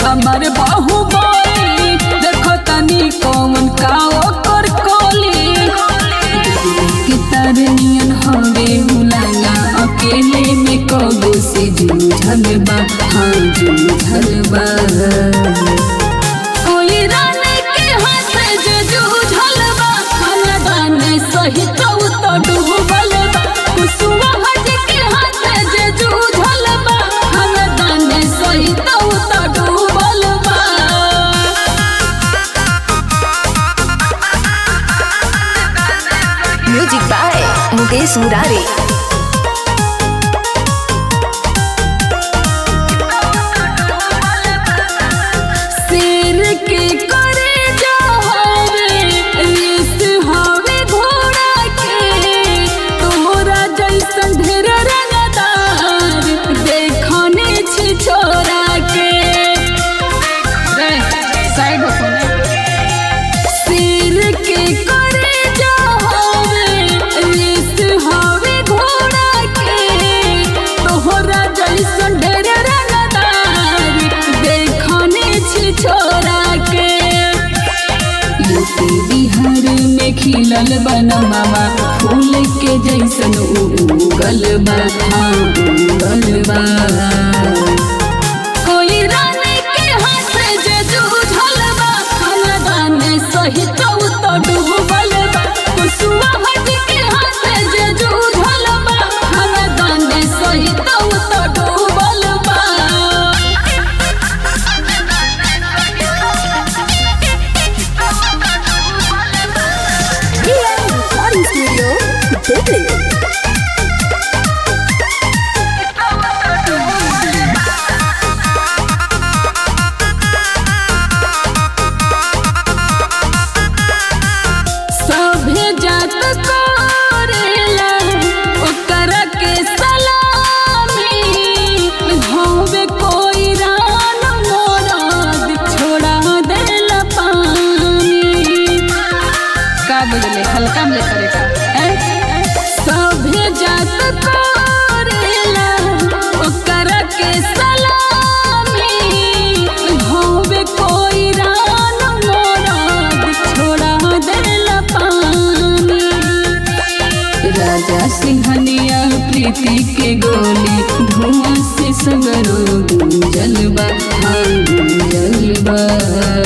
हमर बाहुबली देखो तनी कौन का ओकर कोली के तरनियन हवे हुलाला अकेले में कबो से जूझल बा हाँ जूझल बा कोई रानी के हाथ जे जूझल बा खानदान सहित उ तो डूबल बा कुसुमा हज के हाथ जे जूझल बा खानदान सहित उ तो डूबल बा म्यूजिक बाय मुकेश मुरारी शेर के करे जो हवे रेस हवे घोड़ा के तोरा जैसन ढेर रंगदार देखने छी छोरा के रे साइड हो शेर के करे जो हवे रेस हवे घोड़ा के तोहरा जैसन ढेर रंगदार देखने छी छोरा के यूपी बिहार में खिलल बनमावा फूल के जैसन उगल बा हाँ उगल बा कोई रानी के हाथ जे जूझल बा खानदान सहित उ तो डूबल बा कुसुमा हज के हाथ जे जूझल बा खानदान सहित उ तो डूबल बा रिकॉर्डिंग स्टूडियो दिल्ली सभे जात करेला ओकर के सलामी होवे कोई रान मोराद छोड़ा देला पानी का बदले हल्का में करे का ए? सभे जात करेला ओकर के सलामी होवे कोई रान मोराद छोड़ा देला पानी राजा सिंहनिया प्रीति के गोली धुआं से सगरो गुंजल बा हाँ गुंजल बा